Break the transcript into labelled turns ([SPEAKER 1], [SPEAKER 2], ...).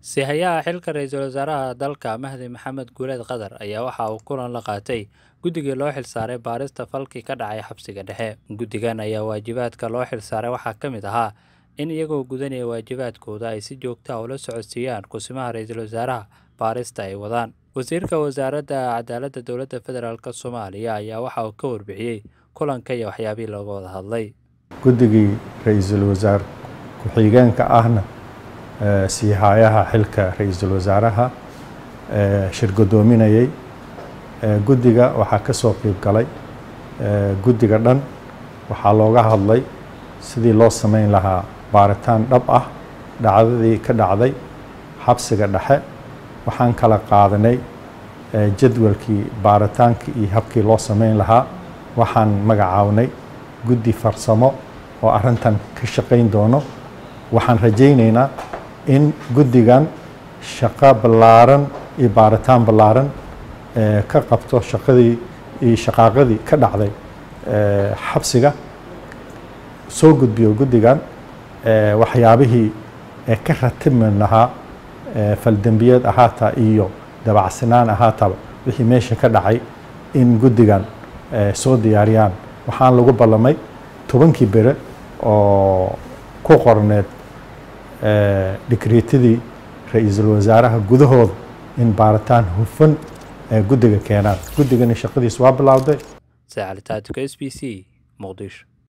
[SPEAKER 1] Sihayaha xilka ra'iisul wasaaraha dalka Mahdi Maxamed Guuleed Qadar ayaa waxa uu kulan la qaatay guddigii loo xilsaaray baarista falkii ka dhacay xabsiga dhexe. Guddigan ayaa waajibaadka loo xilsaaray waxaa ka mid ahaa in iyagoo gudanaya waajibaadkooda ay si joogto ah ula socodsiiyaan kusimaha ra'iisul wasaaraha baarista ay wadaan. Wasiirka Wasaaradda Cadaaladda Dowladda Federaalk Soomaaliya ayaa waxa uu ka warbixiyey kulanka iyo waxyaabihii looga wada hadlay.
[SPEAKER 2] guddigii ra-iisul wasaar ku-xigeenka ahna siihayaha xilka ra-iisul wasaaraha shir guddoominayay guddiga waxaa ka soo qeyb galay guddiga dhan waxaa looga hadlay sidii loo sameyn lahaa baaritaan dhab ah dhacdadii ka dhacday xabsiga dhexe waxaan kala qaadanay jadwalkii baaritaankii iyo habkii loo sameyn lahaa waxaan magacaabnay guddi farsamo oo arrintan ka shaqayn doono waxaan rajaynaynaa in guddigan shaqo ballaaran iyo baaritaan ballaaran ka qabto shaqadii iyo shaqaaqadii ka dhacday xabsiga soo gudbiyo guddigan waxyaabihii ka ratibmi lahaa faldembiyeed ahaataa iyo dabacsanaan ahaataba wixii meesha ka dhacay in guddigan soo diyaariyaan waxaan lagu ballamay tobankii bere oo ku qorneed dhikriitadii ra-iisul wasaaraha gudahooda in baaritaan hufan guddiga keenaan guddigani shaqadiis waa bilowday
[SPEAKER 1] Saacad Taatuka, SBC, Muqdisho.